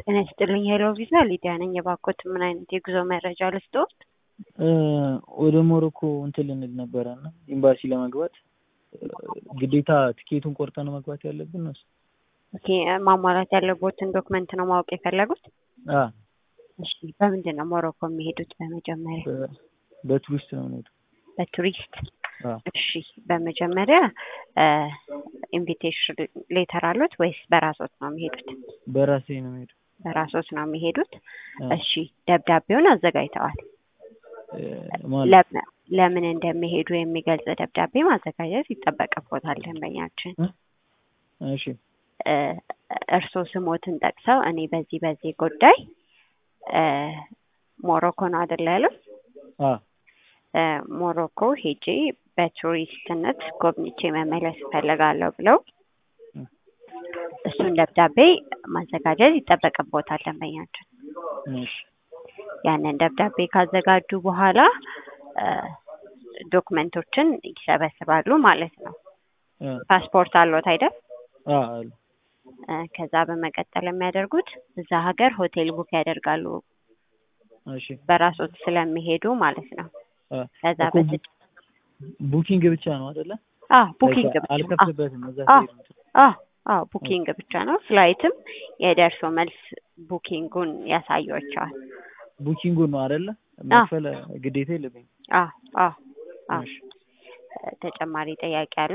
ጤና ይስጥልኝ ሄሎ ቪዛ ሊዲያ ነኝ። የባኮት ምን አይነት የጉዞ መረጃ ልስጥዎት? ወደ ሞሮኮ እንትን ልንል ነበረ እና ኤምባሲ ለመግባት ግዴታ ትኬቱን ቆርጠን መግባት ያለብን ነው? ኦኬ ማሟላት ያለቦትን ዶክመንት ነው ማወቅ የፈለጉት? አ እሺ በምንድን ነው ሞሮኮ የሚሄዱት? በመጀመሪያ በ- በቱሪስት ነው የምንሄደው። በቱሪስት አ እሺ በመጀመሪያ ኢንቪቴሽን ሌተር አሉት ወይስ በራሶት ነው የሚሄዱት? በራሴ ነው የምሄደው። በራሶት ነው የሚሄዱት። አ እሺ ደብዳቤውን አዘጋጅተዋል? እ ማለት ለም- ለምን እንደሚሄዱ የሚገልጽ ደብዳቤ ማዘጋጀት ይጠበቅቦታል ደንበኛችን። እሺ እ እርስዎ ስሞትን ጠቅሰው እኔ በዚህ በዚህ ጉዳይ እ ሞሮኮ ነው አይደል ያሉት? አ እ ሞሮኮ ሄጄ በቱሪስትነት ጎብኝቼ መመለስ እፈልጋለሁ ብለው እ እሱን ደብዳቤ ማዘጋጀት ይጠበቅቦታል ደንበኛችን። እሺ ያንን ደብዳቤ ካዘጋጁ በኋላ እ ዶክመንቶችን ይሰበስባሉ ማለት ነው። አ ፓስፖርት አለዎት አይደል? አ አሉ እ ከዛ በመቀጠል የሚያደርጉት እዛ ሀገር ሆቴል ቡክ ያደርጋሉ እሺ በራሶት ስለሚሄዱ ማለት ነው። አ ከዛ እኮ ቡ- በተጨ ቡኪንግ ብቻ ነው አይደለ? አ ቡኪንግ በቃ ብቻ አ አልከፍልበትም እዛ አ ስሄድ እንትን። አ አ ቡኪንግ ብቻ ነው። ፍላይትም የደርሶ መልስ ቡኪንጉን ያሳዩቸዋል። ቡኪንጉን ነው አይደለ? አ መክፈል ግዴታ የለብኝም። አ አ አ እሺ ተጨማሪ ጥያቄ አለው?